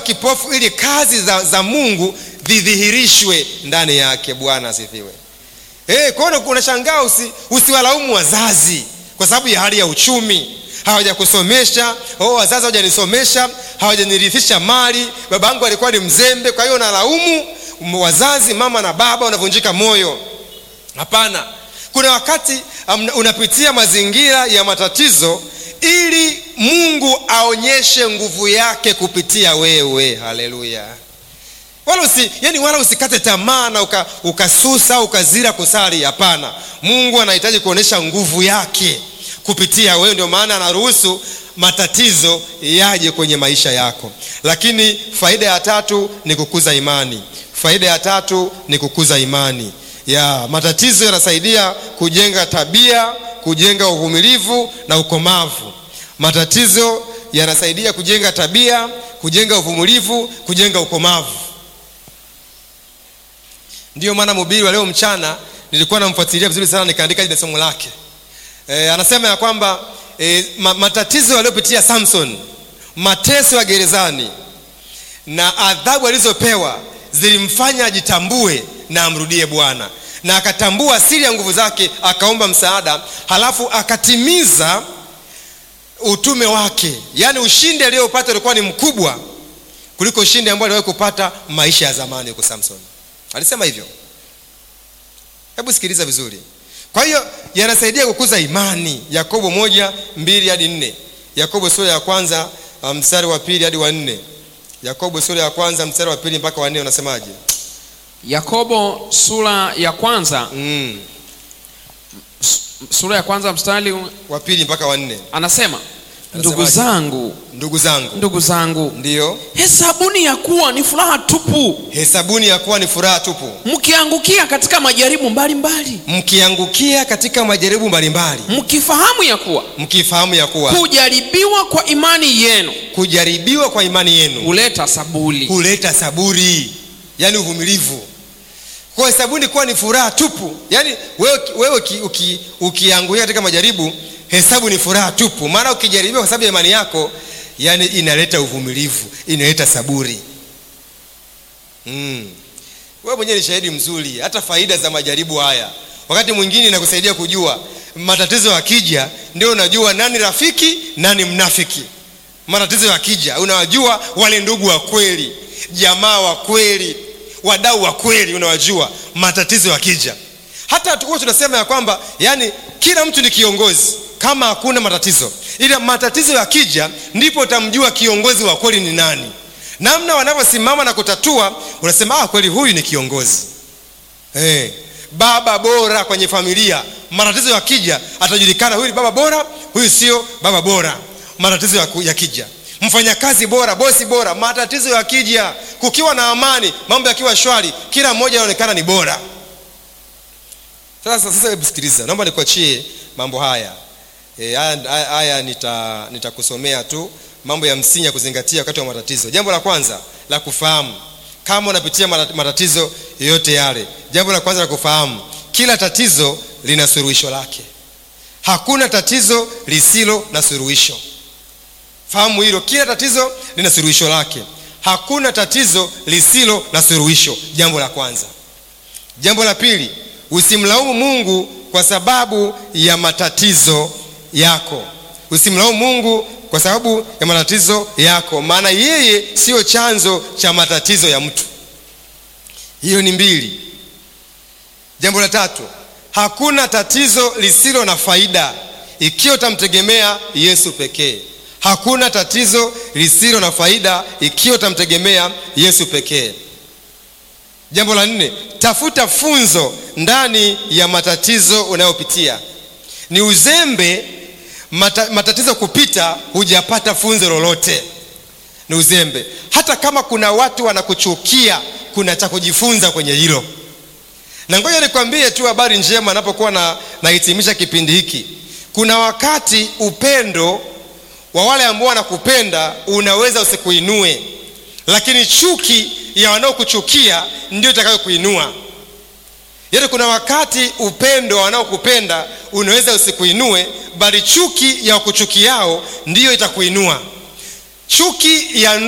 kipofu ili kazi za, za mungu zidhihirishwe ndani yake bwana asifiwe hey, kwaona unashangaa usi, usiwalaumu wazazi kwa sababu ya hali ya uchumi hawajakusomesha oh, wazazi hawajanisomesha hawajanirithisha mali baba yangu alikuwa ni mzembe kwa hiyo nalaumu wazazi mama na baba unavunjika moyo hapana kuna wakati um, unapitia mazingira ya matatizo ili mungu aonyeshe nguvu yake kupitia wewe haleluya wala usi, yani wala usikate tamaa na uka, ukasusa ukazira kusali hapana mungu anahitaji kuonyesha nguvu yake kupitia wewe ndio maana anaruhusu matatizo yaje kwenye maisha yako lakini faida ya tatu ni kukuza imani faida ya tatu ni kukuza imani ya matatizo yanasaidia kujenga tabia kujenga uvumilivu na ukomavu matatizo yanasaidia kujenga tabia kujenga uvumilivu kujenga ukomavu ndiyo maana mhubiri wa leo mchana nilikuwa namfuatilia vizuri sana nikaandika ile somo lake e, anasema ya kwamba e, ma, matatizo aliyopitia samson mateso ya gerezani na adhabu alizopewa zilimfanya ajitambue na amrudie bwana na akatambua asili ya nguvu zake akaomba msaada halafu akatimiza utume wake yaani ushindi aliyopata ulikuwa ni mkubwa kuliko ushindi ambao aliwahi kupata maisha ya zamani huko samson alisema hivyo hebu sikiliza vizuri kwa hiyo yanasaidia kukuza imani yakobo moja mbili hadi nne yakobo sura ya kwanza mstari wa pili hadi wa nne yakobo sura ya kwanza mstari wa pili mpaka wa nne unasemaje yakobo sura ya kwanza mm. sura ya kwanza mstari wa pili mpaka wa nne anasema ndugu Anasemaje? zangu ndugu zangu ndugu zangu ndiyo hesabuni ya kuwa ni furaha tupu hesabuni ya kuwa ni furaha tupu mkiangukia katika majaribu mbalimbali mkiangukia katika majaribu mbalimbali mkifahamu ya kuwa mkifahamu ya kuwa kujaribiwa kwa imani yenu kujaribiwa kwa imani yenu huleta sabuli huleta saburi yaani uvumilivu kwa hesabuni kuwa ni furaha tupu yaani wewe, wewe uki, uki, ukiangulia katika majaribu hesabu ni furaha tupu maana ukijaribiwa kwa sababu ya imani yako yani inaleta uvumilivu inaleta saburi mm. wewe mwenyewe ni shahidi mzuri hata faida za majaribu haya wakati mwingine inakusaidia kujua matatizo yakija ndio unajua nani rafiki nani mnafiki matatizo yakija unawajua wale ndugu wa kweli jamaa wa kweli wadau wa kweli unawajua matatizo yakija hata huwa tunasema ya kwamba yani kila mtu ni kiongozi kama hakuna matatizo ila matatizo yakija ndipo utamjua kiongozi wa kweli ni nani namna wanavyosimama na kutatua unasema ah, kweli huyu ni kiongozi hey, baba bora kwenye familia matatizo yakija atajulikana huyu ni baba bora huyu sio baba bora matatizo yaku- yakija mfanyakazi bora bosi bora matatizo yakija kukiwa na amani mambo yakiwa shwari kila mmoja anaonekana ni bora sasa sasa hebu sikiliza naomba nikuachie mambo haya e, haya, haya, haya nita nitakusomea tu mambo ya msingi ya kuzingatia wakati wa matatizo jambo la kwanza la kufahamu kama unapitia mata- matatizo yoyote yale jambo la kwanza la kufahamu kila tatizo lina suluhisho lake hakuna tatizo lisilo na suluhisho fahamu hilo kila tatizo lina suluhisho lake hakuna tatizo lisilo na suluhisho jambo la kwanza jambo la pili usimlaumu mungu kwa sababu ya matatizo yako usimlaumu mungu kwa sababu ya matatizo yako maana yeye siyo chanzo cha matatizo ya mtu hiyo ni mbili jambo la tatu hakuna tatizo lisilo na faida ikiwa utamtegemea yesu pekee hakuna tatizo lisilo na faida ikiwa utamtegemea yesu pekee jambo la nne tafuta funzo ndani ya matatizo unayopitia ni uzembe mata, matatizo kupita hujapata funzo lolote ni uzembe hata kama kuna watu wanakuchukia kuna cha kujifunza kwenye hilo na ngoja nikwambie tu habari njema napokuwa na nahitimisha kipindi hiki kuna wakati upendo wa wale ambao wanakupenda unaweza usikuinue lakini chuki ya wanaokuchukia ndio itakayokuinua yaani kuna wakati upendo wa wanaokupenda unaweza usikuinue bali chuki ya wakuchukiao ndiyo itakuinua chuki ya